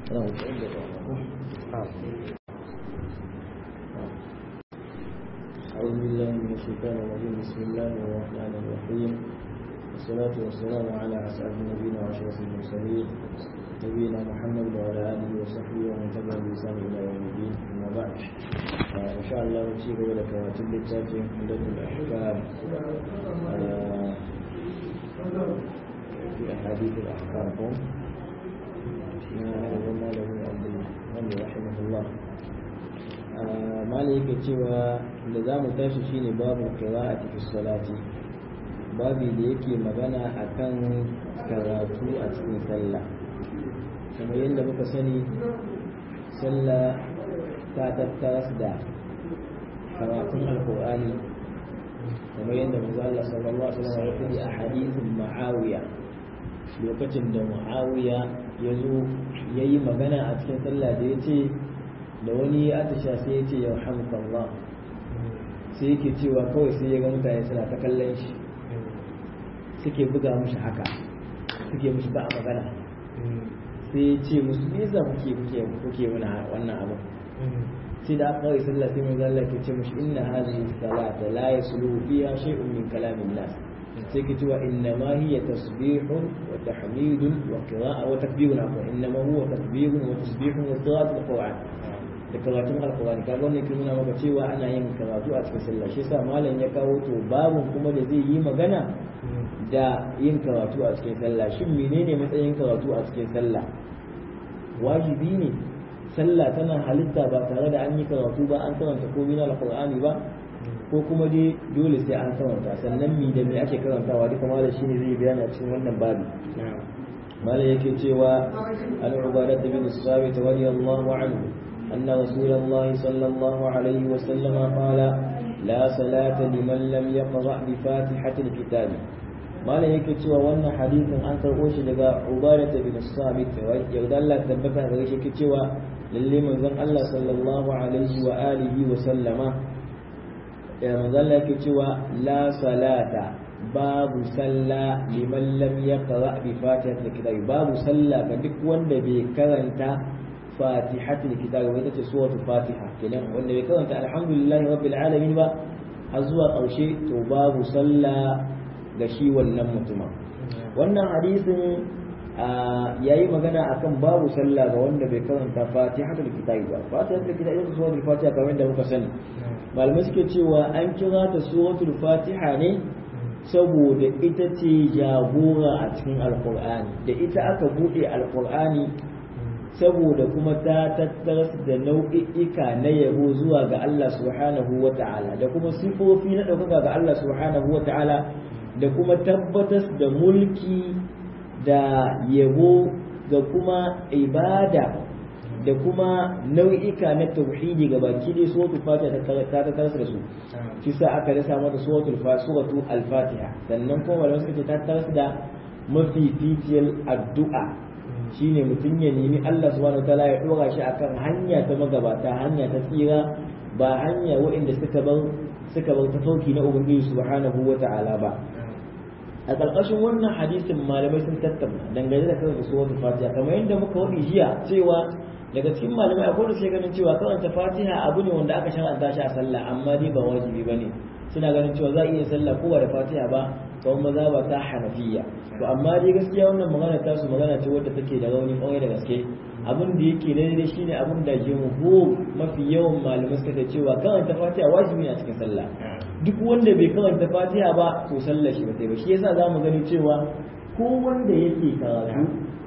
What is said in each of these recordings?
أعوذ بالله من الشيطان الرجيم بسم الله الرحمن الرحيم والصلاة والسلام على أسعد نبينا وأشرف المرسلين نبينا محمد وعلى آله وصحبه ومن تبع بلسان إلى يوم الدين أما بعد إن شاء الله نسير إلى كواتب التاتي عمدة الأحكام في أحاديث الأحكام ما له عبد رحمه الله mala yake cewa da za mu tashi shine babu qira'ati fi salati babi da yake magana akan karatu a cikin sallah kamar yadda muka sani sallah ta tattaras da karatun alqur'ani kamar yadda manzo Allah sallallahu alaihi wasallam ya faɗi a hadithin Muawiya lokacin da Muawiya ya zo yayi magana a cikin sallah da yace da wani ya atisha sai ya ce ya Allah sai yake cewa kawai sai ya ga mutane suna ta kallon shi suke buga mushi haka suke mushi ba a magana sai ya ce musu me yasa kuke kuke kuke muna wannan abu sai da aka kawai sallah sai manzo Allah ke ce mushi inna hadhihi salata la yasluhu fiha shay'un min kalamin nas sai ke cewa inna ma hiya tasbihun wa tahmidun wa qira'a wa takbirun afwan inna ma huwa tasbihun wa tasbihun wa qira'atul qur'an da karatun alkurani kaga wannan ke nuna maka cewa ana yin karatu a cikin sallah shi yasa malam ya kawo to babun kuma da zai yi magana da yin karatu a cikin sallah shin menene matsayin karatu a cikin sallah wajibi ne sallah tana halitta ba tare da an yi karatu ba an karanta komai na alkur'ani ba ko kuma dai dole sai an karanta sannan mi da me ake karantawa duka malam shine zai bayana cikin wannan babi malam yake cewa al-ubadah bin sabit radiyallahu anhu أن رسول الله صلى الله عليه وسلم قال لا صلاة لمن لم يقرأ بفاتحة الكتاب ما لا yake cewa wannan hadisin an karɓo shi daga Ubadah bin Samit yarda Allah tabbata gare shi yake cewa lalle manzon Allah sallallahu alaihi wa alihi wa sallama ya manzon Allah yake cewa la salata babu salla liman lam yaqra bi fatihatil kitab babu salla ga duk wanda bai karanta fatihatul kitab wa ita ce suratul fatiha kenan wanda bai karanta alhamdulillahi rabbil alamin ba har zuwa ƙarshe to babu sallah ga shi wannan mutuma wannan hadisin yayi magana akan babu sallah ga wanda bai karanta fatihatul kitab ba fatihatul kitab ita suratul fatiha kamar da muka sani malamai suke cewa an kira ta suratul fatiha ne saboda ita ce jagora a cikin alqur'ani da ita aka bude alqur'ani saboda kuma ta tattaras da nau'i'ika na yabo zuwa ga Allah subhanahu wa ta'ala da kuma sifofi na ɗaukaka ga Allah subhanahu wa ta'ala da kuma tabbatas da mulki da yabo ga kuma ibada da kuma nau'ika na tauhidi ga baki dai suratul fatiha ta tattaras da su shi sa aka rasa mata suratul suratul al-fatiha sannan kuma malamai suka ce ta tattaras da mafificiyar addu'a shine mutum ya nemi Allah subhanahu wataala ya dora shi akan hanya ta magabata hanya ta tsira ba hanya waɗanda suka bar suka bar tafarki na ubangiji subhanahu wataala ba a ƙarƙashin wannan hadisin malamai sun tattauna dangane da karanta suratul fatiha kamar yadda muka wadi jiya cewa daga cikin malamai akwai da suke ganin cewa karanta fatiha abu ne wanda aka shar'anta shi a sallah amma dai ba wajibi bane suna ganin cewa za a iya sallah ko ba da fatiha ba kawai maza ba ta hanafiya to amma dai gaskiya wannan magana ta su magana ce wadda take da rauni kwarai da gaske abin da yake daidai shine abin da jumhur mafi yawan malamai suka ce cewa karanta fatiha wajibi ne a cikin sallah duk wanda bai karanta fatiha ba to sallar shi ba sai ba shi yasa zamu gani cewa ko wanda yake karatu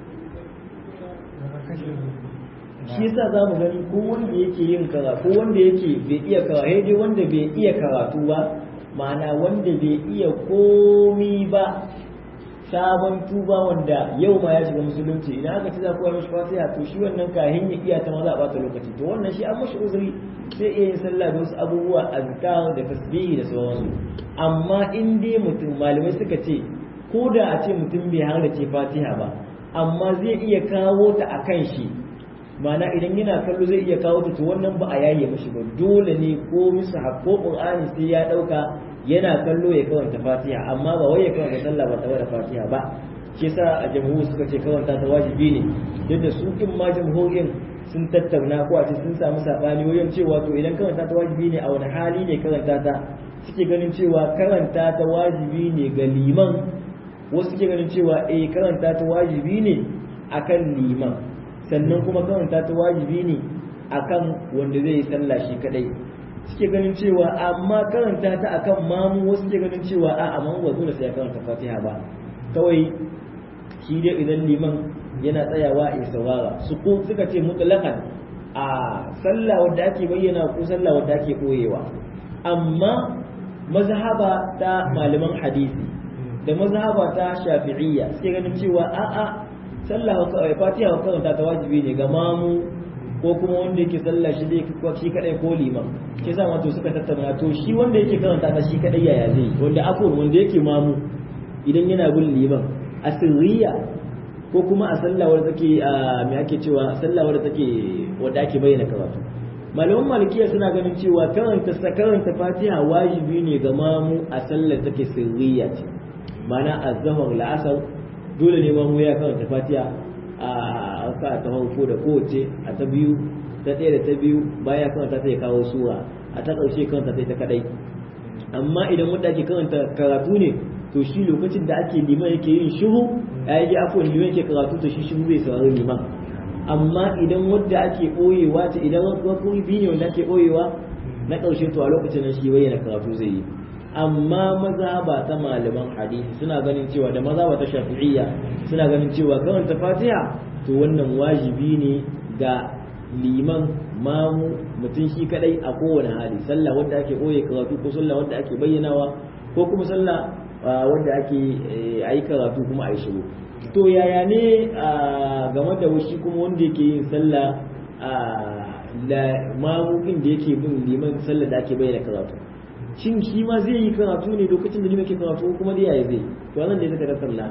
shi yasa zamu gani ko wanda yake yin karatu ko wanda yake bai iya karatu dai wanda bai iya karatu ba ma'ana wanda bai iya komi ba sabon tuba wanda yau ma ya shiga musulunci idan aka ci za koya mashi fatiha to shi wannan kahin ya iya ta maza a bata lokaci to wannan shi an mashi uzuri sai iya yin sallah da wasu abubuwa azkar da tasbihi da sauransu amma in dai mutum malamai suka ce ko da a ce mutum bai halarci fatiha ba amma zai iya kawo ta a kan shi ma'ana idan yana kallo zai iya kawo ta to wannan ba a yaye mashi ba dole ne ko musu ko qur'ani sai ya dauka yana kallo ya karanta fatiha amma ba wai ya karanta sallah ba tare da fatiha ba shi yasa a jamhuri suka ce karanta ta wajibi ne yadda su in ma jamhurin sun tattauna ko a ce sun samu sabani wajen cewa to idan karanta ta wajibi ne a wani hali ne karanta ta suke ganin cewa karanta ta wajibi ne ga liman wasu suke ganin cewa eh karanta ta wajibi ne akan liman sannan kuma karanta ta wajibi ne akan wanda zai yi sallah shi kadai suke ganin cewa amma karanta ta akan mamu wasu suke ganin cewa a amma ba dole sai ya karanta fatiha ba kawai shi dai idan liman yana tsayawa a saurara su ko suka ce mutlaqan a sallah wadda ake bayyana ko sallah wadda ake koyewa amma mazhaba ta malaman hadisi da mazhaba ta shafi'iyya suke ganin cewa a'a sallah fatiha wa karanta ta wajibi ne ga mamu ko kuma wanda yake sallah shi dai shi kadai ko liman ke sa wato suka tattauna to shi wanda yake karanta ta shi kadai yaya zai wanda ako wanda yake mamu idan yana bin liman a sirriya ko kuma a sallah wadda take me ake cewa sallah wadda take wadda ake bayyana karatu malaman malikiya suna ganin cewa karanta karanta fatiha wajibi ne ga mamu a sallar take sirriya ce ma'ana azhar la'asar dole ne mamu ya karanta fatiha a ka ta farko da kowace a ta biyu ta ɗaya da ta biyu baya karanta ta ya kawo sura a ta ƙarshe karanta ta ita kadai amma idan wanda ake karanta karatu ne to shi lokacin da ake liman yake yin shiru ya yi afuwan liman yake karatu to shi shiru zai saurari liman amma idan wadda ake ɓoyewa ta idan wakuri biyu ne wanda ake ɓoyewa na ƙarshe to a lokacin nan shi bayyana karatu zai yi amma maza ba ta malaman hadisi suna ganin cewa da maza ba ta shafi'iyya suna ganin cewa karanta fatiha to wannan wajibi ne ga liman mamu mutum shi kadai a kowane hali sallah wanda ake ɓoye karatu ko sallah wanda ake bayyanawa ko kuma sallah wanda ake ayi karatu kuma a yi shiru to yaya ne game da shi kuma wanda yake yin sallah da mamukin da yake bin liman sallah da ake bayyana karatu shin shi ma zai yi karatu ne lokacin da liman ke karatu kuma da yaya zai to nan ne suka tattauna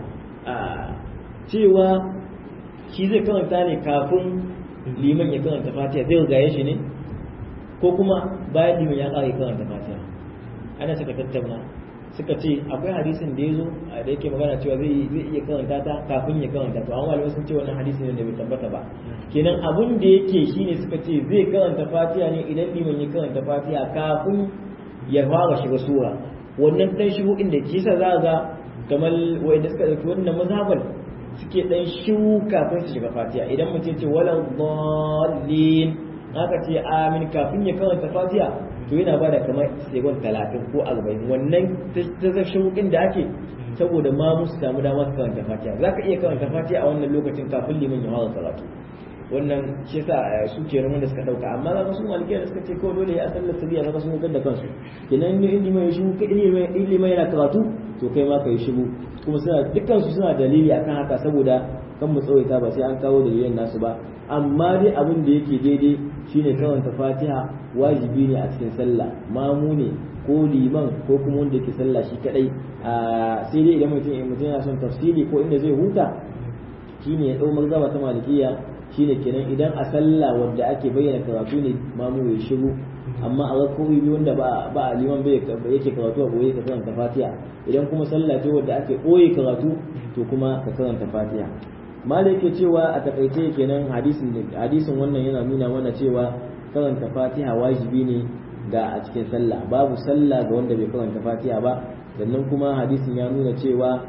cewa shi zai karanta ne kafin liman ya karanta fatiha zai gaye shi ne ko kuma bayan liman ya kare karanta fatiha ana suka tattauna suka ce akwai hadisin da ya zo da yake magana cewa zai iya karanta ta kafin ya karanta to an malamai sun ce wannan hadisin ne da bai tabbata ba kenan abun da yake shine suka ce zai karanta fatiha ne idan liman ya karanta fatiha kafin ya fara shiga sura wannan dan shigo inda kisa za ga kamar wanda suka dauki wannan mazhabar suke dan shiru kafin su shiga fatiha idan mutum ce wala dhallin aka ce amin kafin ya karanta fatiha to yana bada kamar segon talatin ko arba'in wannan ta shauƙin da ake saboda ma musu samu damar su karanta fatiha za ka iya karanta fatiha a wannan lokacin kafin liman ya fara karatu wannan shi yasa su ke da suka dauka amma za ka su malikiya da suka ce kawai dole ya sallar sabiya za ka sun da kansu kenan ne in liman ya shigo in liman yana karatu to kai ma ka yi shigo kuma suna dukkan su suna dalili akan haka saboda kan mu tsawaita ba sai an kawo dalilan nasu ba amma dai abin da yake daidai shine karanta fatiha wajibi ne a cikin sallah mamu ne ko liman ko kuma wanda yake sallah shi kadai sai dai idan mutum mutum yana son tafsiri ko inda zai huta shine ya dau mazhaba ta malikiya shine kenan idan a sallah wanda ake bayyana karatu ne mamu ya shiru amma a rakkowi biyu wanda ba ba liman bai yake karatu a boye ka karanta fatiha idan kuma sallah ce wanda ake boye karatu to kuma ka karanta fatiha malai yake cewa a takaice kenan hadisin hadisin wannan yana nuna mana cewa karanta fatiha wajibi ne ga a cikin sallah babu sallah ga wanda bai karanta fatiha ba sannan kuma hadisin ya nuna cewa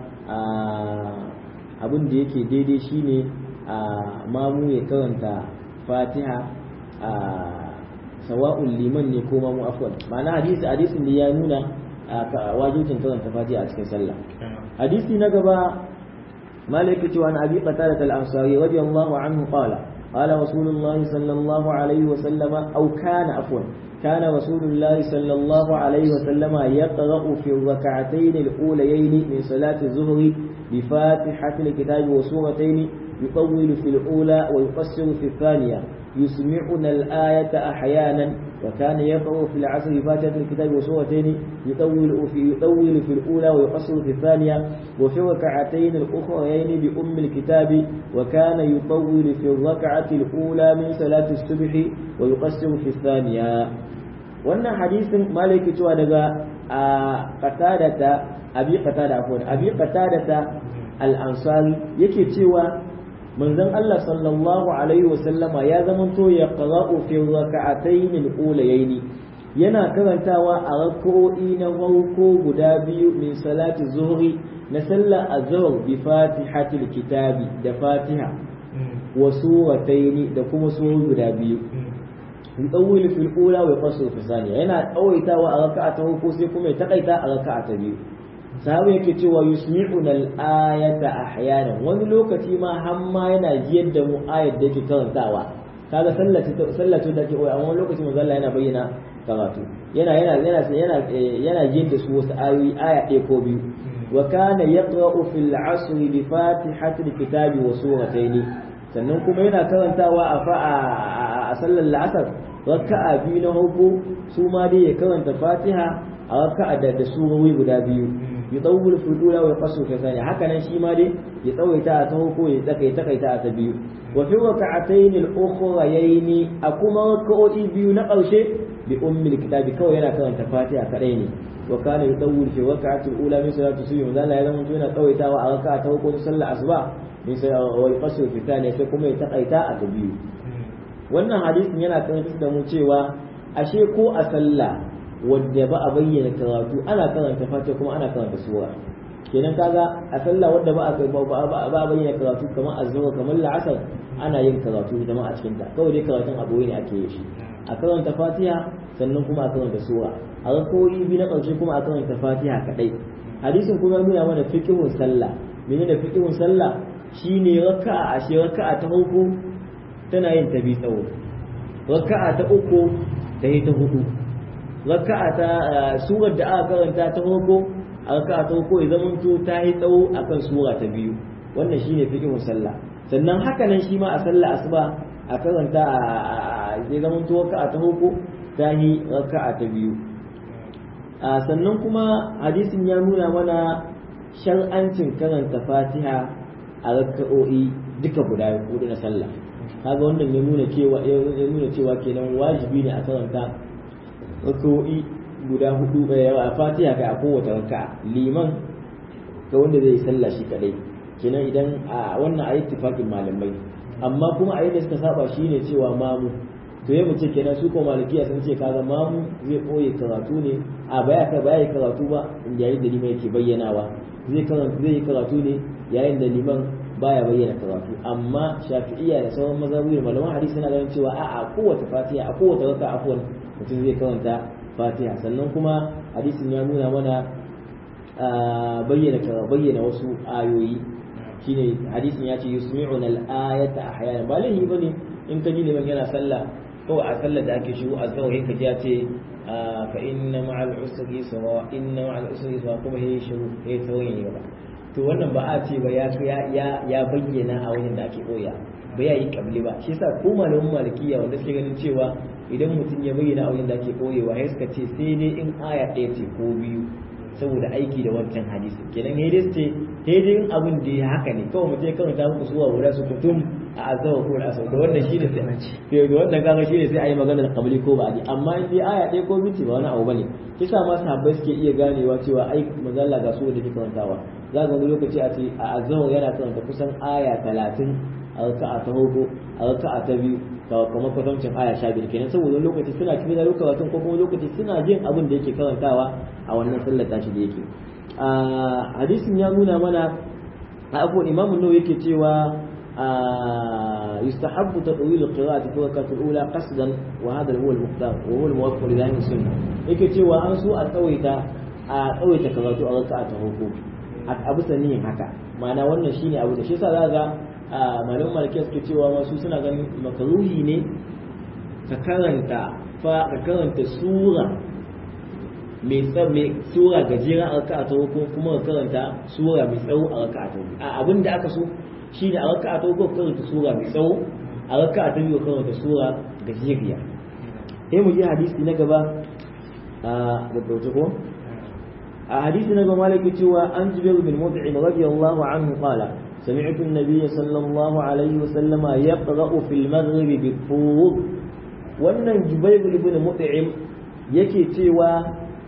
abin da yake daidai shine mamu ya karanta fatiha sawa'un liman ne ko mamu afwan ma'ana hadisi hadisin da ya nuna wajibcin karanta fatiha a cikin sallah hadisi na gaba مالك عن أبي قتادة الأنصاري رضي الله عنه قال قال رسول الله صلى الله عليه وسلم أو كان عفوا كان رسول الله صلى الله عليه وسلم يقرأ في الركعتين الأوليين من صلاة الظهر بفاتحة الكتاب وسورتين يطول في الأولى ويقصر في الثانية يسمعنا الآية أحيانا وكان يقرأ في العصر فاتحة الكتاب وسورتين يطول في يطول في الأولى ويقصر في الثانية وفي الركعتين الأخريين بأم الكتاب وكان يطول في الركعة الأولى من صلاة الصبح ويقصر في الثانية وأن حديث مالك توا دغا قتادة أبي قتادة عفوا أبي قتادة al-ansari yake cewa manzon Allah sallallahu alaihi wasallama ya zamanto ya qara'u fi raka'atayn al-ulayayn yana karantawa a rak'o'i na farko guda biyu min salati zuhri na sallar azhar bi fatihatil kitabi da fatiha wa suratayn da kuma suru guda biyu yudawwilu fil ula wa yaqsu fi thaniya yana tsawaitawa a raka'a ta farko sai kuma ya takaita a raka'a ta biyu sahabu yake cewa yusmi'una al-ayata ahyanan wani lokaci ma hamma yana jiyar da mu ayat da yake karantawa kaga sallati sallati da ke koyi amma wani lokaci manzo Allah yana bayyana karatu yana yana yana yana yana jiyar da su wasu ayoyi aya ɗaya ko biyu wa kana yaqra'u fil 'asr bi fatihatil kitabi wa suratayn sannan kuma yana karantawa a fa'a a sallar la'asar raka'a biyu na huku su ma dai ya karanta fatiha a raka'a da da surori guda biyu yutawwil fi ula wa yaqsu fi thani haka nan shi ma dai ya tsawaita ta huku ya tsaka takaita ta biyu wa fi raka'atayn al-ukhrayayn a kuma raka'o'i biyu na ƙarshe bi ummil kitabi kawai yana karanta fatiha kadai ne wa kana yutawwil fi raka'ati al-ula min salati subhi manzo Allah ya zama yana tsawaitawa a raka'a ta huku sallar asuba min sai wa yaqsu fi thani sai kuma ya takaita a ta biyu wannan hadisin yana karantar da mu cewa ashe ko a sallah wadda ba a bayyana karatu ana karanta fatiha kuma ana karanta sura kenan kaga a sallah wadda ba a ba a bayyana karatu kamar azhar kamar la'asar ana yin karatu jama'a a cikin ta kawai dai karatun abu ne ake yi shi a karanta fatiha sannan kuma a karanta sura a rakoyi biyu na ƙarshe kuma a karanta fatiha kadai hadisin kuma ya nuna mana fiqhun sallah menene fiqhun sallah shine raka'a ashe raka'a ta farko tana yin ta bi tsawo raka'a ta uku ta yi ta hudu raka'a ta surar da aka karanta ta farko a raka'a ta farko ya zamanto ta yi tsawo akan sura ta biyu wannan shine fiqhun sallah sannan haka nan shi ma a sallah asuba a karanta ya zamanto raka'a ta farko ta yi raka'a ta biyu sannan kuma hadisin ya nuna mana shar'ancin karanta fatiha a raka'o'i duka guda hudu na sallah kaga wannan ya nuna cewa ya nuna cewa kenan wajibi ne a karanta raka'o'i guda hudu a fatiha kai a kowace raka'a liman ga wanda zai sallah shi kadai kenan idan a wannan ayi ittifaqin malamai amma kuma a yadda suka saba shine cewa mamu to ya mace kenan su ko malikiya sun ce kaga mamu zai koye karatu ne a baya ka baya karatu ba yayin da liman yake bayyanawa zai karanta zai yi karatu ne yayin da liman baya bayyana karatu amma shafi'iyya da sauran mazhabi da malaman hadisi suna ganin cewa a'a kowace fatiha a kowace raka afwan mutum zai karanta fatiha sannan kuma hadisin ya nuna mana bayyana bayyana wasu ayoyi shine hadisin ya ce yusmi'una al-ayata ahyana ba lahi bane in ka ji liman yana sallah kawai a sallar da ake shigo a kawai ka ji ya ce fa inna ma'al usri sawa inna ma'al usri sawa kuma he shiru he tawon yi ba to wannan ba a ce ba ya ya ya bayyana a wajen da ake koya ba ya yi kabli ba shi yasa ko malamin malikiya wanda suke ganin cewa idan mutum ya bayyana a wajen da ake koyewa sai suka ce sai dai in aya ɗaya ce ko biyu saboda aiki da wancan hadisi kenan ne dai ce sai dai in abin da ya haka ne kawai mutum ya karanta muku suwa guda su kutum a azawa ko da asau da wannan shi ne sai sai da wannan kaga shi ne sai a yi maganar kabli ko ba a amma in dai aya ɗaya ko biyu ba wani abu bane kisa ma sahabbai suke iya ganewa cewa ai mazalla ga su da ke karantawa za ga wani lokaci a ce a azawa yana karanta kusan aya talatin a raka'a ta farko a raka'a ta biyu kamar kwatancin aya sha biyar kenan saboda lokaci suna cikin da lokacin ko kuma lokaci suna jin abin da yake karantawa a wannan sallar tashi da yake hadisin ya nuna mana a abubuwan imamun nawa yake cewa يستحب تطويل القراءة في الركعة الأولى قصدا وهذا هو المختار وهو الموفق لذلك السنة yake cewa an so a tsawaita a tsawaita karatu a raka'a ta farko a bisa niyyar haka ma'ana wannan shine abu da shi yasa za ga malaman malikiya suke cewa masu suna ganin makaruhi ne ka karanta fa ka karanta sura mai mai sura gajera a raka'a ta ko kuma ka karanta sura mai tsawo a raka'a ta a abin da aka so shine a raka'a ta ko karanta sura mai tsawo a raka'a ta biyu karanta sura gajeriya sai mu ji hadisi na gaba a gaggauce ko a hadisi na gaba malaki cewa an jibir bin mut'im radiyallahu anhu qala سمعت النبي صلى الله عليه وسلم يقرأ في المغرب بالطور wannan jubair ibn mut'im yake cewa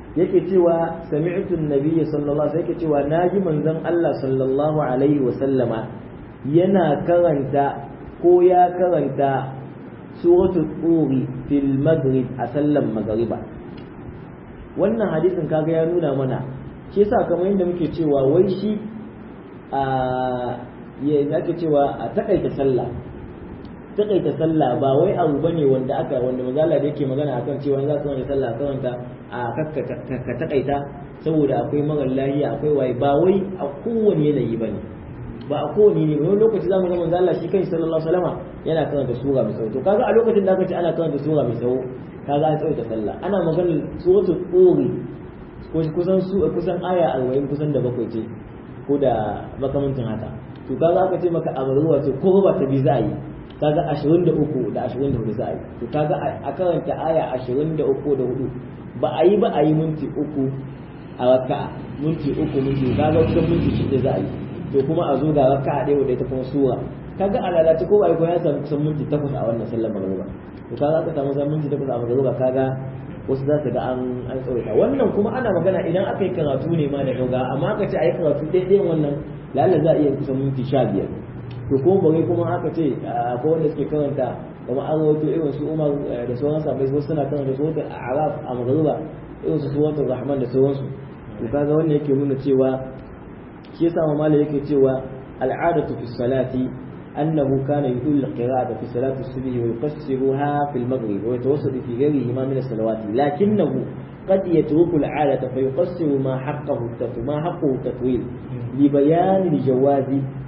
yake cewa sami'tu an-nabiy sallallahu alaihi yake cewa naji manzon Allah sallallahu alaihi wa sallama yana karanta ko ya karanta suratul turi fil maghrib a sallan magriba wannan hadisin kaga ya nuna mana shi yasa kamar yadda muke cewa wai shi a ya ake cewa a takaita sallah takaita sallah ba wai abu bane wanda aka wanda mazala da yake magana akan cewa za ka wani sallah karanta a ka takaita saboda akwai mara lahiya akwai waye ba wai a kowane yanayi bane ba a kowane ne wani lokaci zamu ga manzo Allah shi kai sallallahu alaihi wasallam yana karanta sura mai tsawo to kaga a lokacin da aka ce ana karanta sura mai tsawo kaga an tsawaita sallah ana maganar suratul quri kusan su kusan aya 40 kusan da bakwai ce ko da makamantin haka to kaga aka ce maka a ruwa ce ko ba ta bi za a yi kaga 23 da 24 za a yi to kaga a karanta aya 23 da 4 ba a yi ba a yi minti uku a raka'a minti uku minti kaga kusan minti shida za a yi to kuma a zo ga raka'a ɗaya wadda ita kuma sura kaga a lalace ko ba ko ya samu kusan minti takwas a wannan sallar magruba to kaga aka samu kusan minti takwas a magruba kaga wasu za su ga an an tsawaita wannan kuma ana magana idan aka yi karatu ne ma da gauga amma aka ce a yi karatu daidai wannan lalla za a iya kusan minti sha biyar to ko bare kuma aka ce ko wanda suke karanta kamar an rawaito irin su umar da sauran sabai wasu suna karanta suratul a'raf a magruba irin su suratul rahman da sauransu to kaga wannan yake nuna cewa shi yasa mamala yake cewa al'adatu fi salati أنه كان يطيل القراءة في صلاة الصبح ويقصرها في المغرب ويتوسط في غيرهما من الصلوات لكنه قد يترك العادة فيقصر ما حقه ما حقه التطويل لبيان الجواز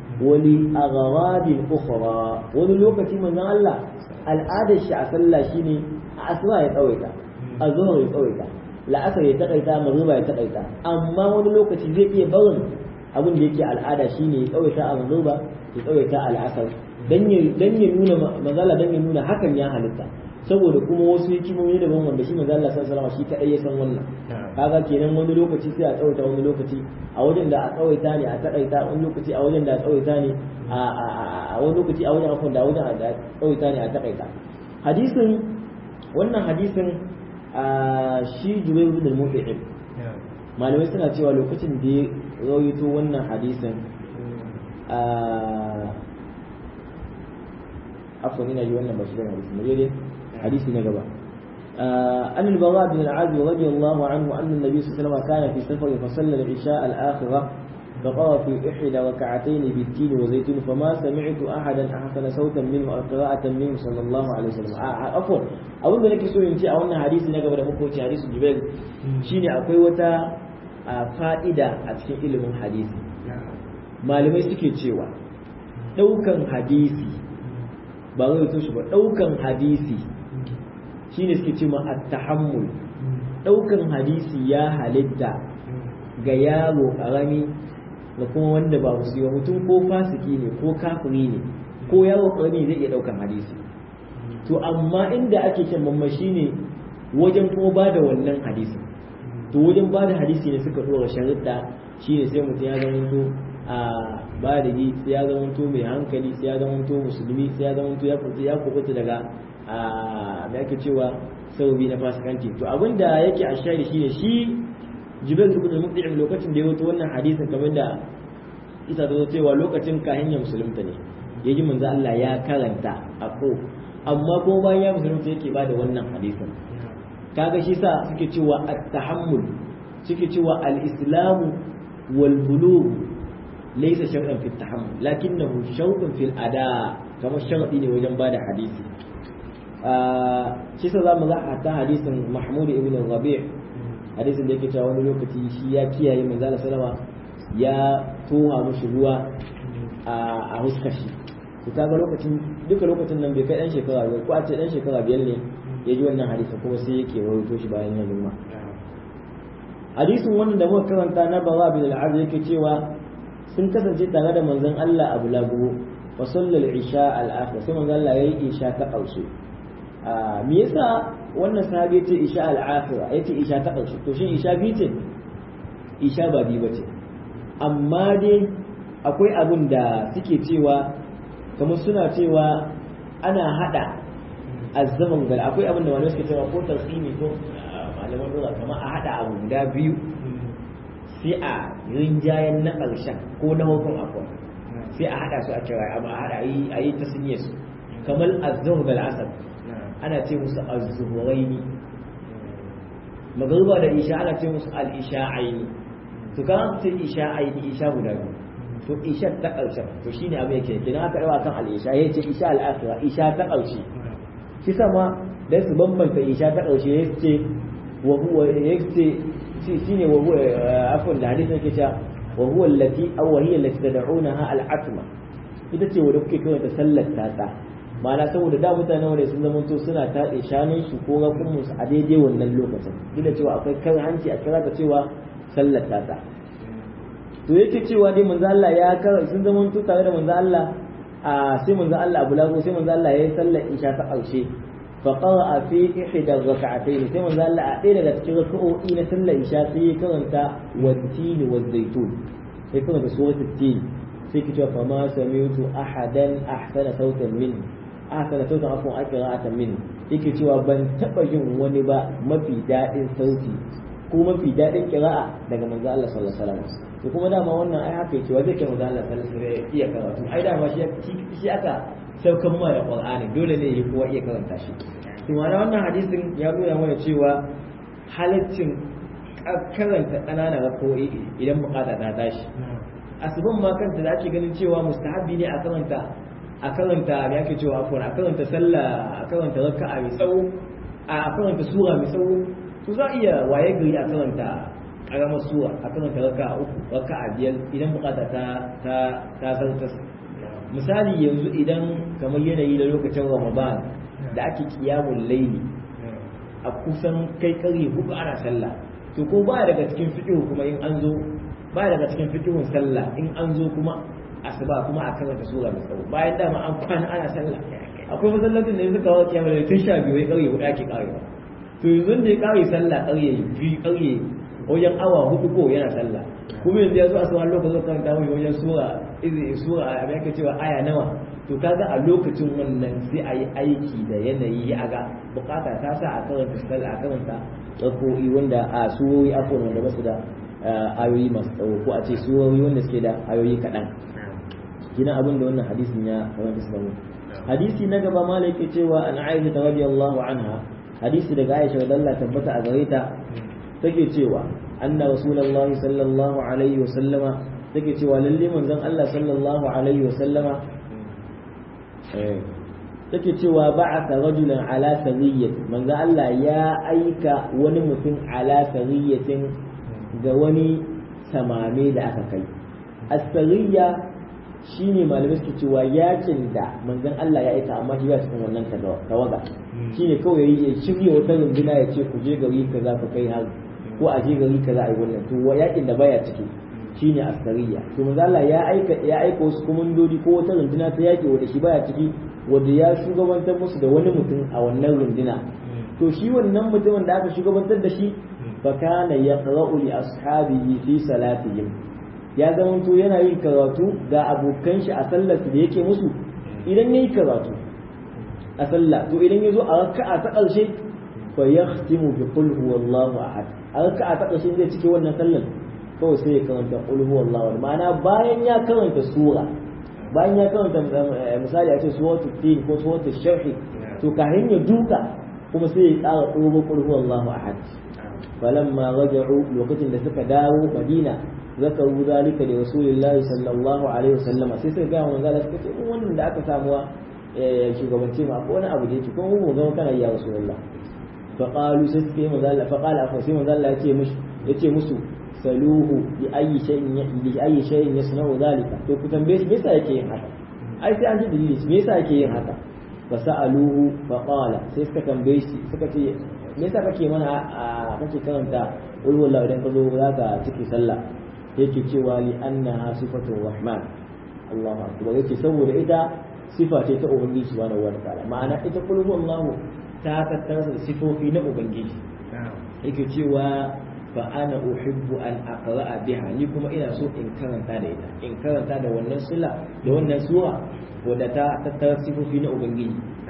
ولأغراض أخرى وللوقت من الله العادة الشعب صلى شيني أسرى يتويتا الظهر يتويتا la'asar ya takaita magriba ya takaita amma wani lokaci zai iya barin abin da yake al'ada shine ya tsawaita a magriba ya tsawaita al'asar dan ya dan ya nuna mazala dan ya nuna hakan ya halitta saboda kuma wasu hikimomi daban wanda shi manzo Allah sallallahu alaihi wasallam shi kadai ya san wannan kaga kenan wani lokaci sai a tsawaita wani lokaci a wajen da a tsawaita ne a takaita wani lokaci a wajen da a tsawaita ne a wani lokaci a wajen afon da a wajen da tsawaita ne a takaita hadisin wannan hadisin shi Jubair bin al-Mut'im malamai suna cewa lokacin da ya rawaito wannan hadisin عفوا هنا جوانا بشرين حديث مجيد حديث نقبة أن البراء بن العازب رضي الله عنه أن النبي صلى الله عليه وسلم كان في سفر فصلى العشاء الآخرة فقرأ في إحدى ركعتين بالتين وزيتون فما سمعت أحدا أحسن صوتا منه أو قراءة منه صلى الله عليه وسلم عفوا أظن لك سوء إن شاء أن حديث نقبة مكو حديث جبال شيني أقوي وتا فائدة أتكين إلم حديث malamai suke cewa ɗaukan hadisi ba zai to shi ba ɗaukan hadisi shine suke cewa at-tahammul ɗaukan hadisi ya halitta ga yaro ƙarami da kuma wanda ba musu mutum ko fasiki ne ko kafiri ne ko yaro ƙarami zai iya ɗaukan hadisi to amma inda ake kyan mamma shine wajen kuma ba da wannan hadisi to wajen ba da hadisi ne suka ɗora sharuɗa shine sai mutum ya zama to a baligi sai ya zamanto mai hankali sai ya zamanto musulmi sai ya zamanto ya kuɓuta ya kuɓuta daga a me ake cewa sababi na fasikanci to abin da yake a shari shine shi jibril ibn al-mut'im lokacin da ya wato wannan hadisin kamar da isa ta cewa lokacin kahin ya musulunta ne ya ji manzo Allah ya karanta a ko amma kuma bayan ya musulunta yake ba da wannan hadisin kaga shi sa suke cewa at-tahammul suke cewa al-islamu wal bulugh ليس شرطا في التحمل لكنه شرط في الأداء كما الشرط ne wajen bada hadisi shi sa zamu ga hatta hadisin Mahmud ibn Rabi' hadisin da yake cewa wani lokaci shi ya kiyaye manzo Allah sallama ya toha mushi ruwa a huskar shi to kaga lokacin duka lokacin nan bai kai dan shekara biyar ko a ce dan shekara biyar ne ya ji wannan hadisin kuma sai yake rawaito shi bayan ya girma hadisin wannan da muka karanta na Bara bin al yake cewa sun kasance tare da manzon Allah a bulagu wa sallal isha al-akhir sai manzon Allah yayi isha ta ƙarshe me yasa wannan sahabi yace isha al-akhir yace isha ta ƙarshe to shin isha bi ce isha ba bi bace amma dai akwai abin da suke cewa kamar suna cewa ana hada azzaman gal akwai abin da wani suke cewa ko tasini ko malaman lura kamar a hada abu guda biyu sai a rinjayen na ƙarshen ko na hukun akwai sai a hada su a kira amma a hada a yi ta sunye su kamar azzur da asar ana ce musu azzuhuraini magruba da isha ana ce musu al-isha'aini to kan ce isha'aini isha guda biyu to isha ta ƙarshen to shine abin yake kina aka yawa kan al-isha yace isha al-akhira isha ta ƙarshe shi sama dan su bambanta isha ta ƙarshe yace wa huwa yace shine wa huwa afwan da hadisin yake cewa wa huwa allati aw hiya allati tad'unaha al-atma ita ce wanda kuke kawai ta sallar tata ma'ana saboda da mutane wanda sun zama to suna taɗe shanun su ko rakun su a daidai wannan lokacin duk da cewa akwai kan hanci a kira ta cewa sallar tata to yake cewa dai manzo Allah ya kar sun zama to tare da manzo Allah a sai manzo Allah Abu Lago sai manzo Allah yayi sallar isha ta ƙarshe fa qara'a fi ihda rak'atayn sai manzo Allah a ɗaya daga cikin rak'o'i na sallar isha sai ya karanta wat-tin waz-zaytun sai karanta suratul tin sai ki cewa fa ma sami'tu ahadan ahsana sautan min ahsana sautan afwan aqra'atan min yake cewa ban taba yin wani ba mafi daɗin sauti ko mafi daɗin ƙira'a daga manzo Allah sallallahu alaihi wasallam to kuma dama wannan ai haka yake wanda ke manzo Allah sallallahu alaihi wasallam iya karatu ai dama shi shi aka saukan mai Qur'ani dole ne ya kowa iya karanta shi to ma'ana wannan hadisin ya nuna mana cewa halaccin karanta ƙananan rako'i idan bukata ta tashi asuban ma kanta da ake ganin cewa mustahabbi ne a karanta a karanta me ake cewa afwan a karanta sallah a karanta raka'a mai tsawo a karanta sura mai tsawo to za a iya waye gari a karanta karamar suwa a karanta raka uku raka a biyar idan bukata ta ta ta zartas misali yanzu idan kamar yanayi da lokacin ramadan da ake kiyamun laili a kusan kai kare hudu ana sallah to ko ba daga cikin fiqh kuma in an zo ba daga cikin fiqhun sallah in an zo kuma asuba kuma a karanta sura mai tsawo bayan dama an kwana ana sallah akwai masallacin da yanzu kawo kiyamun laili tun sha biyu ya kare hudu ake karewa to yanzu da ya kare sallah ƙarye biyu ƙarye wajen awa hudu ko yana sallah kuma yanzu ya zo a sauran lokacin kan ta mai wajen sura izi sura a yake cewa aya nawa to kaga a lokacin wannan sai a yi aiki da yanayi ya ga bukata ta sa a karanta sallah a karanta tsako'i wanda a surori afon wanda ba su da ayoyi masu tsawo ko a ce surori wanda suke da ayoyi kaɗan gina abin da wannan hadisin ya kamata su zama hadisi na gaba malai ke cewa an aisha radiyallahu anha hadisi daga Aisha da Allah tabbata a gare ta take cewa anna rasulullahi sallallahu alaihi wa sallama take cewa lalle manzon Allah sallallahu alaihi wa sallama take cewa ba'atha rajulan ala sariyyati manzon Allah ya aika wani mutum ala sariyyatin ga wani samame da aka kai as-sariyya shine malamai suke cewa yakin da manzon Allah ya aika amma shi ba cikin wannan tawaga shine kawai ya shirya wata runduna ya ce ku je gari kaza ku kai har ko a je gari kaza a yi wannan to yakin da baya ciki shine asariya to manzon Allah ya aika ya aika wasu komandodi ko wata runduna ta yaki wanda shi baya ciki wanda ya shugabantar musu da wani mutum a wannan runduna to shi wannan mutumin da aka shugabantar da shi fa kana yaqra'u li ashabihi fi salatihim ya zamanto yana yin karatu ga abokan shi a sallar da yake musu idan yayi karatu a sallah to idan yazo a raka'a ta ƙarshe fa yahtimu bi qul huwallahu ahad a raka'a ta ƙarshe zai cike wannan sallar kawai sai ya karanta qul huwallahu ahad ma'ana bayan ya karanta sura bayan ya karanta misali a ce suratul tin ko suratul sharh to kafin ya duka kuma sai ya ƙara ɗoro qul huwallahu ahad falamma raja'u lokacin da suka dawo madina zakaru zalika da rasulullahi sallallahu alaihi wasallam sai suka ga manzo Allah suka ce mun wannan da aka samuwa shugabance ma ko wani abu da yake ko mu ga kana ya rasulullah fa qalu sai suka yi manzo Allah fa qala fa sai manzo Allah yace musu yace musu saluhu bi ayi shay'in bi ayi shay'in yasna'u zalika to ku tambaye shi me yasa yake yin haka ai sai an ji dalili me yasa yake yin haka fa sa'aluhu fa qala sai suka tambaye shi suka ce me yasa kake mana kake karanta ulwallahu idan ka zo zaka ciki sallah yake cewa li annaha sifatu rahman Allahu akbar yake saboda ita sifa ce ta ubangiji subhanahu wa ta'ala ma'ana ita kullu Allahu ta tattara da sifofi na ubangiji yake cewa fa ana uhibbu an aqra'a biha ni kuma ina so in karanta da ita in karanta da wannan sura da wannan sura wadda ta tattara sifofi na ubangiji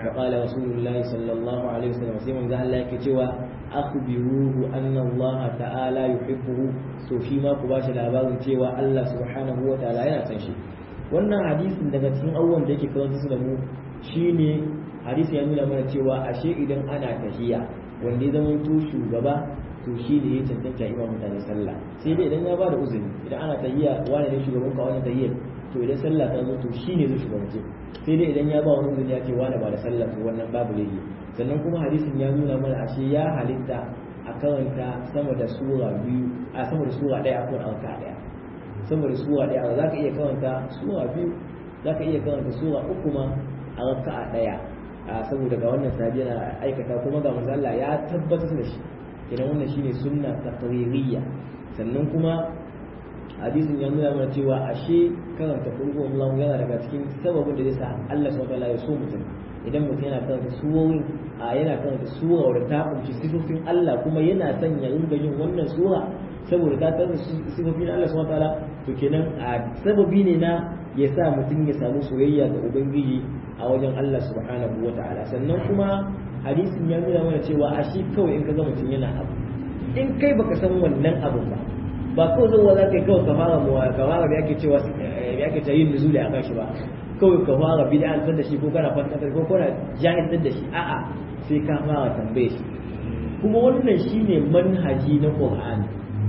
fa qala rasulullahi sallallahu alaihi wasallam sai manzo Allah yake cewa akhbiruhu anna Allah ta'ala yuhibbuhu to shi ma ku bashi labarin cewa Allah subhanahu wa ta'ala yana san shi wannan hadisin daga cikin abubuwan da yake karanta su da mu shine hadisi ya nuna mana cewa ashe idan ana tahiya wanda ya zama to shugaba to shi ne ya cancanta imam mutane sallah sai dai idan ya bada uzuri idan ana tahiya wani ne shugaban ka wani tahiya to idan sallah ta zo to shi ne zai shugabance sai dai idan ya ba wani uzuri ya ce wani ba da sallah to wannan babu laifi sannan kuma hadisin ya nuna mana ashe ya halitta a karanta sama da sura biyu a sama da sura ɗaya a kan alka ɗaya sama da sura ɗaya za ka iya karanta sura biyu za ka iya karanta sura uku ma a raka'a ɗaya a saboda ga wannan sahabi yana aikata kuma ga manzo Allah ya tabbatar da shi idan wannan shine sunna taqririyya sannan kuma hadisin ya nuna mana cewa ashe karanta kulhu Allah yana daga cikin sababin da zai sa Allah subhanahu wataala ya so mutum idan mutum yana karanta surorin a yana karanta sura wadda ta kunshi sifofin Allah kuma yana son ya ringa yin wannan sura saboda ta karanta sifofin Allah subhanahu wataala to kenan a sababi ne na ya sa mutum ya samu soyayya ga ubangiji a wajen Allah subhanahu wataala sannan kuma hadisin ya nuna mana cewa ashe kawai in ka ga mutum yana abu in kai baka san wannan abun ba ba kawai zuwa za ka yi kawai ka fara muwa ka fara da yake cewa ya ake ta yin nuzuli a kan shi ba kawai ka fara bid'antar da shi ko kana fatantar ko kana jahiltar da shi a'a sai ka fara tambaye shi kuma wannan shine manhaji na Qur'ani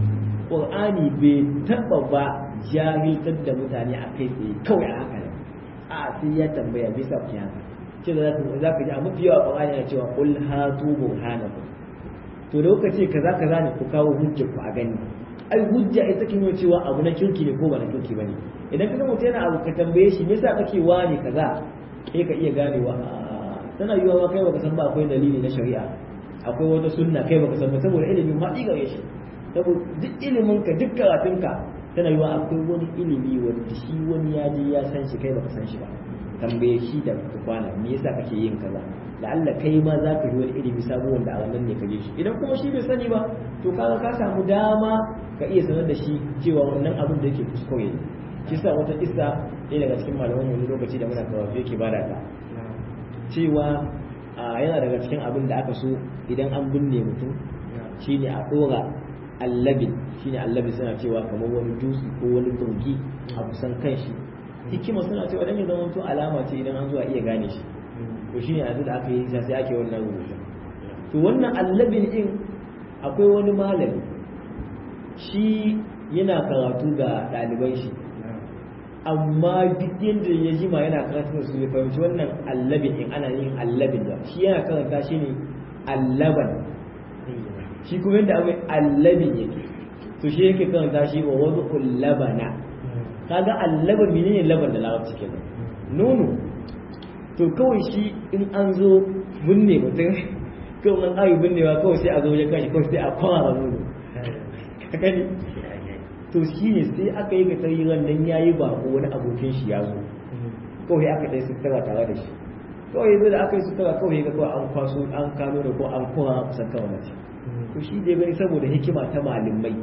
Qur'ani bai taba ba jahiltar da mutane a kai tsaye kawai a haka a sai ya tambaya bisa ku haka ce da za ka ji a mafi yawa Qur'ani yana cewa qul hatu burhanakum to da kuka ce kaza kaza ne ku kawo hujjar ku a gani ai hujja ita ke nuna cewa abu na kirki ne ko ba na kirki bane idan ka mutum yana abu ka tambaye shi me yasa kake wani kaza kai ka iya ganewa tana yiwa ma kai baka san ba akwai dalili na shari'a akwai wata sunna kai baka san ba saboda ilimin ma diga shi saboda duk ilimin ka duk karatun ka tana yiwa akwai wani ilimi wanda shi wani ya je ya san shi kai baka san shi ba tambaye shi da kwana me yasa kake yin kaza la'alla kai ma za ka yi wani ilimi sabo wanda a wannan ne ka je shi idan kuma shi bai sani ba to kaga ka samu dama ka iya sanar da shi cewa wannan abin da yake kuskure ne shi sa wata kissa ɗaya daga cikin malaman wani lokaci da muna karatu yake bada ta cewa yana daga cikin abin da aka so idan an binne mutum shine a ɗora allabin shine allabin suna cewa kamar wani dutse ko wani turgi a kusan kan shi hikima suna cewa dan ya zama to alama ce idan an zo a iya gane shi to shine yanzu da aka yi sai ake wannan rubutu to wannan allabin din akwai wani malami shi yana karatu ga ɗaliban shi amma duk yadda ya jima yana karatu su ya fahimci wannan allabin in ana yin allabin da shi yana karanta shi ne allaban shi kuma yadda akwai allabin yake to shi yake karanta shi wa wani ullabana kaga allaban menene laban da larabci kenan nono to kawai shi in an zo binne mutum kawai an ayi binnewa kawai sai a zo wajen kashi kawai sai a kwara nono gani to shi ne sai aka yi ga tarihin nan ya yi bako wani abokin shi ya zo kawai aka ɗaya sutura tare da shi kawai yanzu da aka yi sutura kawai ga kawai an kwaso an kano da ko an kowa kusan kawai mace to shi dai gani saboda hikima ta malamai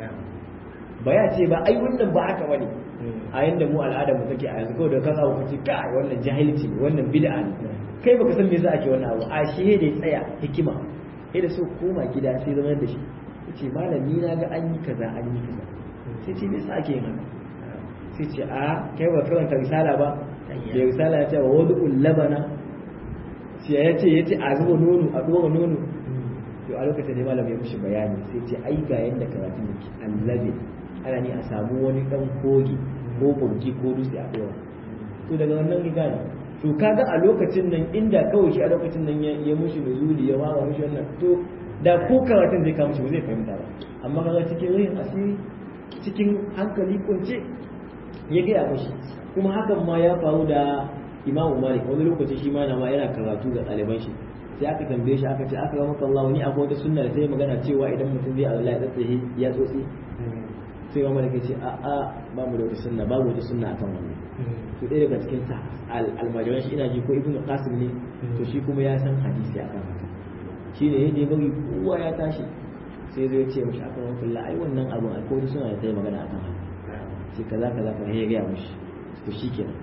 ba ya ce ba ai wannan ba haka bane a yanda mu al'adar mu take a yanzu kawai da kan abu kace kai wannan jahilci ne wannan bid'a ne kai baka san me yasa ake wannan abu a shi da ya tsaya hikima sai da so koma gida sai zama da shi yace malami na ga an yi kaza an yi kaza sai ce me yasa ake yin haka sai ce a kai ba karanta risala ba da risala ya ce wa wadu labana sai ya ce yace a zuba nono a dora nono to a lokacin da malam ya mishi bayani sai ce ai ga yanda karatu yake allabi ana ne a samu wani dan kogi ko burji ko dutse a dora to daga wannan riga ne to kaga a lokacin nan inda kawai shi a lokacin nan ya mushi nuzuli ya wara mushi wannan to da ko karatun zai kama shi ba zai fahimta ba amma kaga cikin rayin asiri cikin hankali kunce ya gaya mushi kuma hakan ma ya faru da imamu malik wani lokaci shi ma na ma yana karatu ga ɗaliban shi sai aka tambaye shi aka ce aka ga maka Allah wani abu wata sunna da sai magana cewa idan mutum zai Allah ya tsaye ya tsotsi sai ma malaka ce a a ba mu da wata sunna babu wata sunna akan wannan to ɗaya daga cikin sa almajiran shi ina ji ko ibnu qasim ne to shi kuma ya san hadisi akan haka shine yadda ya bari kowa ya tashi sai zai ce mishi akan wannan kullu ai wannan abun alkawari suna da ta magana akan haka sai kaza kaza kaza ya ga mishi to shikenan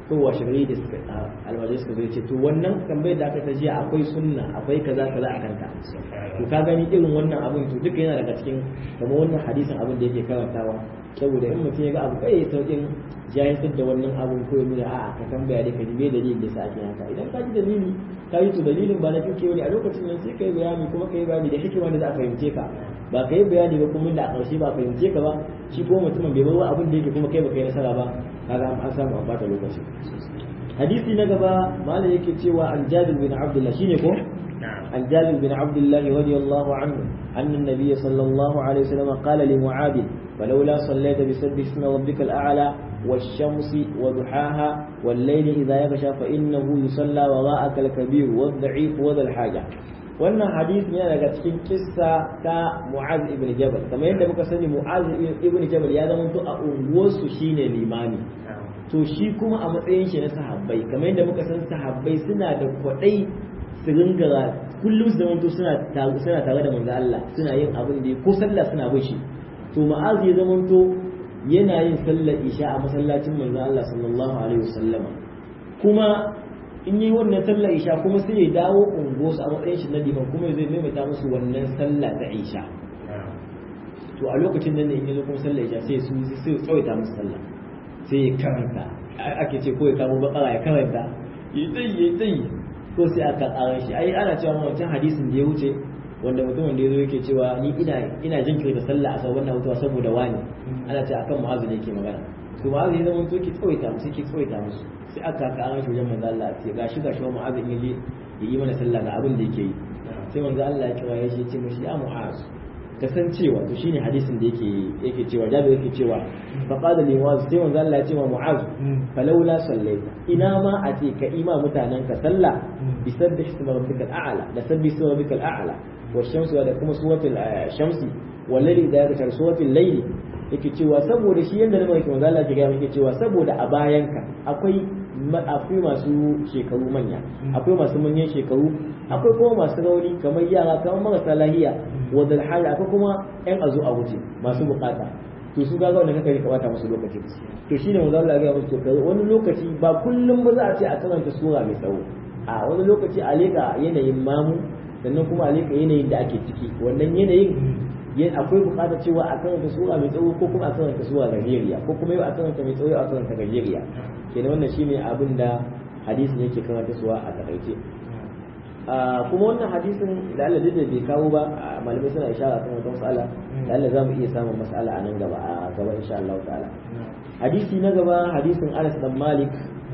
ko washe gari da suka almajirai suka zai ce to wannan tambayar da aka ta jiya akwai sunna akwai kaza kaza a kanka to ka gani irin wannan abin to duka yana daga cikin kamar wannan hadisin abin da yake karantawa saboda in mutum ya ga abu kai saukin jahiltar da wannan abun ko ya nuna a'a ka tambaya dai ka ji me dalilin da sa ake haka idan ka ji dalili ka yi to dalilin ba na kike wani a lokacin nan sai ka yi bayani kuma ka yi bayani da hikima da za a fahimce ka ba ka yi bayani ba kuma da a ƙarshe ba fahimce ka ba shi ko mutumin bai bar abin da yake kuma kai ba kai nasara ba kaga an samu an bata lokaci hadisi na gaba malam yake cewa an jabir bin abdullah shine ko عن جابر بن عبد الله رضي الله عنه أن النبي صلى الله عليه وسلم قال لمعاذ فلولا صليت بسبح اسم ربك الأعلى والشمس وضحاها والليل إذا يغشى فإنه يصلى وراءك الكبير والضعيف وذا الحاجة wannan hadisi ne daga cikin kissa ta Mu'az ibn Jabal kamar yadda muka sani Mu'az ibn Jabal ya zama to a unguwarsu shine limami to shi kuma a matsayin shi na sahabbai kamar yadda muka san sahabbai suna da kwadai su ringa kullum su zamanto suna suna tare da manzo Allah suna yin abin da ko sallah suna bin shi to Mu'az ya zamanto yana yin sallar isha a masallacin manzo Allah sallallahu alaihi wasallama kuma in yi wannan sallar isha kuma sai ya dawo ungosu a matsayin shi na liman kuma zai maimaita musu wannan sallah ta isha to a lokacin nan ne in yazo kuma sallar isha sai su sai ya tsawaita musu sallah sai ya karanta ake ce ko ya kamo bakara ya karanta yi tsayi yi tsayi ko sai aka ƙara shi ai ana cewa wancan hadisin da ya wuce wanda mutumin da ya zo yake cewa ni ina ina jinkirta sallah a sabon hutuwa saboda wani ana ce akan mu'azu ne yake magana to mu'azu ya zama to ki tsawaita musu ki tsawaita musu sai aka ƙara shi wajen manzo Allah ce gashi gashi wa mu'azu in yaje ya yi mana sallah ga abin da yake yi sai manzo Allah ya kira ya ce mishi ya mu'azu kasancewa to shine hadisin da yake yake cewa jabi yake cewa fa qala li mu'az sai manzo Allah ya ce wa mu'az falawla sallaita ina ma a ce ka ima mutanen ka sallah bi sabbih isma rabbikal a'la da sabbih isma rabbikal a'la wa shamsu da kuma suratul shamsi wallahi da ya suratul layli yake cewa saboda shi yanda na mai manzo Allah ya ga yake cewa saboda a bayanka akwai akwai masu shekaru manya akwai masu manyan shekaru akwai kuma masu rauni kamar yara kamar marasa lahiya wadda hali akwai kuma yan azu a wuce masu bukata to su ga wanda kaka ka bata musu lokaci to shine manzo Allah ya ga musu to wani lokaci ba kullum ba za a ce a karanta sura mai tsawo a wani lokaci a leka yanayin mamu sannan kuma a leka yanayin da ake ciki wannan yanayin akwai bukatar cewa a karanta sura mai tsawo ko kuma a karanta sura gajeriya ko kuma yau a karanta mai tsawo a karanta gajeriya kenan wannan shine abin da hadisin yake karanta suwa a takaice kuma wannan hadisin da Allah da bai kawo ba malamai suna ishara kan wata mas'ala da Allah za mu iya samun mas'ala a nan gaba a gaba insha Allah ta'ala hadisi na gaba hadisin Anas dan Malik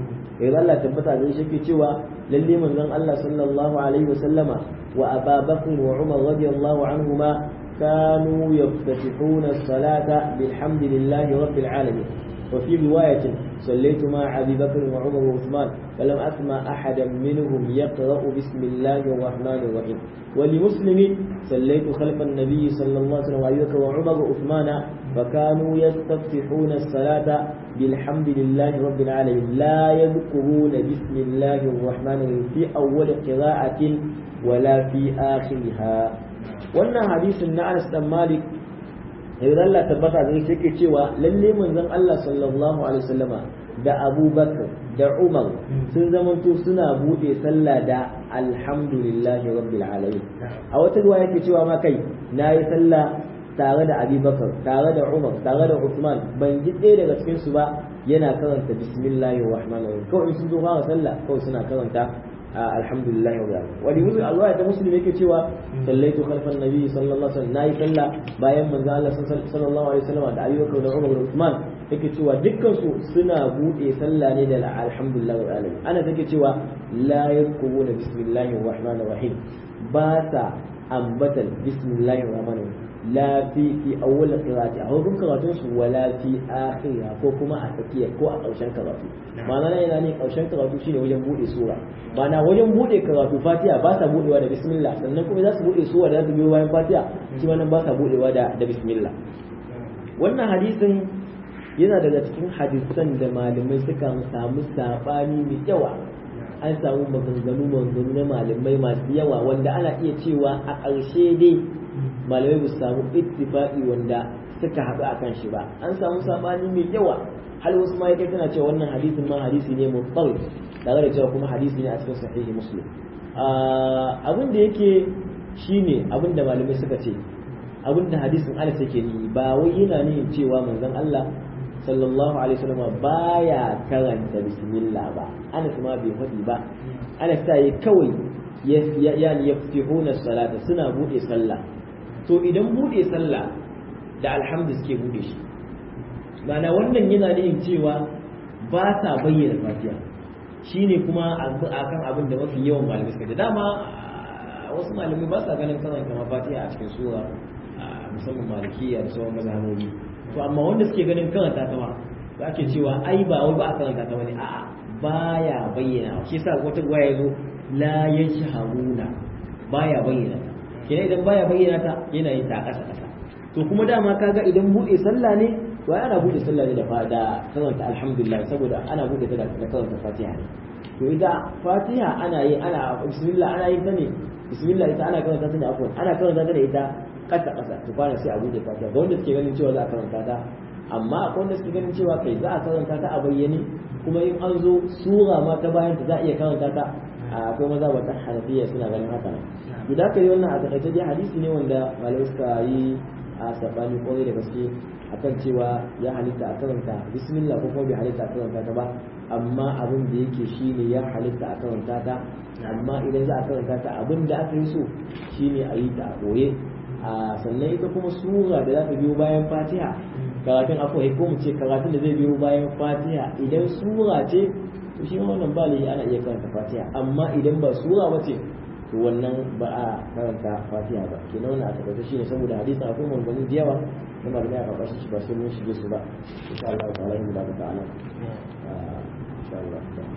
ya Allah tabbata da shi ke cewa lalle manzon Allah sallallahu alaihi wa sallama wa Abu Bakr wa Umar radiyallahu anhuma كانوا يفتتحون الصلاة بالحمد لله رب العالمين وفي رواية صليت مع أبي بكر وعمر وعثمان فلم أسمع أحدا منهم يقرأ بسم الله الرحمن الرحيم ولمسلم صليت خلف النبي صلى الله عليه وسلم وأبي بكر وعمر وعثمان فكانوا يستفتحون الصلاة بالحمد لله رب العالمين لا يذكرون بسم الله الرحمن الرحيم في أول قراءة ولا في آخرها wannan hadisin na Anas dan Malik idan Allah tabbata da shi yake cewa lalle manzon Allah sallallahu alaihi wasallama da Abu Bakar da Umar sun zamanto suna bude sallah da alhamdulillahi rabbil alamin a wata ruwa yake cewa ma kai nayi sallah tare da Abi Bakar tare da Umar tare da Uthman ban ji ɗaya daga cikin su ba yana karanta bismillahir rahmanir rahim kawai sun zo fara sallah kawai suna karanta alhamdulillah wa bihamdihi wani musu Allah ta muslim yake cewa sallaitu khalfan nabi sallallahu alaihi wasallam nayi sallah bayan manzo Allah sallallahu alaihi wasallam da ayyuka da Umar da Uthman yake cewa dukkan su suna bude sallah ne da alhamdulillah wa alamin ana take cewa la yadkuruna bismillahir rahmanir rahim ba sa ambatan bismillahir rahmanir rahim la fi fi awwal qira'ati a hukun karatun su wala fi akhiriha ko kuma a tsakiya ko a ƙarshen karatu ma'ana yana ne ƙarshen karatu shine wajen bude sura ma'ana wajen bude karatu fatiha ba sa budewa da bismillah sannan kuma za su bude sura da za su biyo bayan fatiha shi ma nan ba sa budewa da da bismillah wannan hadisin yana daga cikin hadisan da malamai suka samu sabani mai yawa an samu maganganu maganganu na malamai masu yawa wanda ana iya cewa a ƙarshe dai malamai ba su samu ittifaqi wanda suka haɗu akan shi ba an samu sabani mai yawa hal wasu ma yake tana cewa wannan hadisin ma hadisi ne mutsal tare da cewa kuma hadisi ne a cikin sahihi muslim abin da yake shine abin da malamai suka ce abin da hadisin Anas yake ni ba wai yana nihin cewa manzon Allah sallallahu alaihi wasallam baya karanta bismillah ba Anas ma bai faɗi ba Anas ta yi kawai yani yaftihuna salata suna bude sallah to idan bude sallah da alhamdu suke bude shi mana wannan yana nihin cewa ba sa bayyana fatiha shine kuma akan abin da mafi yawan malamai suka dama wasu malamai ba sa ganin karanta mafatiha a cikin sura musamman malikiya da sauran mazhabobi to amma wanda suke ganin karanta ta ma da ake cewa ai ba wai ba a karanta ta bane a'a baya bayyana shi yasa wata ruwaya yazo la yashharuna baya bayyana ta kenan idan baya bayyana ta yana yin ta kasa kasa to kuma dama kaga idan bude sallah ne to ana bude sallah ne da da karanta alhamdulillah saboda ana bude ta da karanta fatiha ne to ita fatiha ana yi ana bismillah ana yin ta ne bismillah ita ana karanta ta ne afwan ana karanta ta da ita kasa kasa to kwana sai a bude fatiha ga wanda suke ganin cewa za a karanta ta amma akwai wanda suke ganin cewa kai za a karanta ta a bayyane kuma in an zo sura ma ta bayan ta za a iya karanta ta akwai maza ba ta hanafiya suna ganin haka nan to da kai wannan a takaice dai hadisi ne wanda malamai suka yi a sabani kwarai da gaske akan cewa ya halitta a karanta bismillah ko kuma bai halitta a karanta ta ba amma abin da yake shine ya halitta a karanta ta amma idan za a karanta ta abin da aka yi so shine a yi ta a ɓoye sannan ita kuma sura da za ta biyo bayan fatiha karatun akwai ko mu ce karatun da zai biyo bayan fatiha idan sura ce to shi wannan ba ana iya karanta fatiha amma idan ba sura ba ce to wannan ba a karanta fatiha ba kenan wannan a takaice shine saboda hadisin akwai maganganu da yawa na malamai a karkashin shi ba sai mun shige su ba insha Allah ta'ala in da ta'ala insha Allah